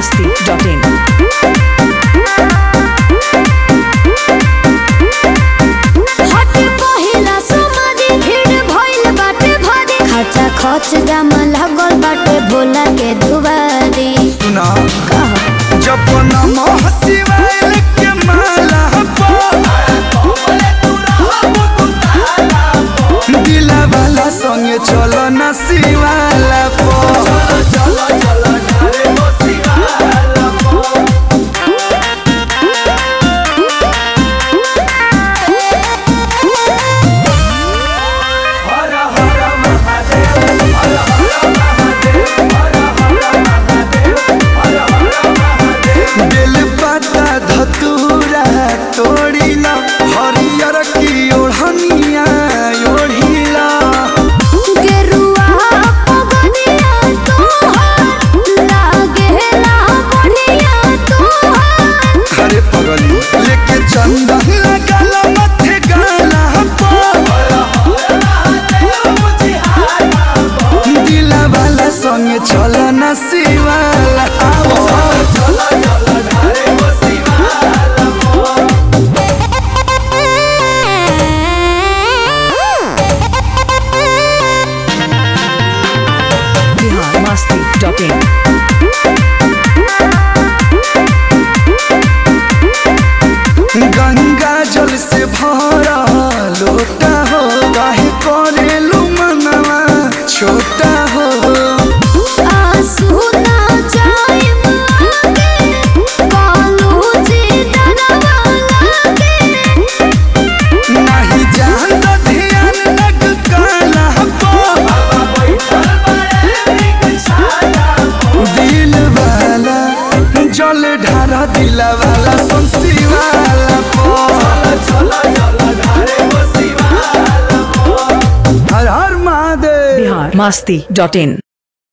masti.in. हटे पहिला समाधि भीड़ भइल बाटे भारी खर्चा खर्च जाम लागल बाटे भोला के दुबारी सुना कह जब नमः शिवाय के माला पो दिला वाला संगे चलो न शिवाला पो बेल पत्ता धतूरा तोड़िला हरियर की ओढ़निया ओढ़िला गेरुआ पगनिया तोहार लागेला बढ़िया तोहार अरे पगली लेके चंदन लगाला मथे गाला पो दिला वाला संगे चलो न शिवाला आवो Bihar masti.in. गंगा जल से भरा लोटा हो काहे करेलू मनवा छोटा हो आंसू ना जाइम आगे कालू जी डरवा लागे नहीं जान तो ध्यान लग काला पो दिल वाला जल ढारा दिल वाला सुनसी वाला पो हर हर महादेव Bihar masti.in.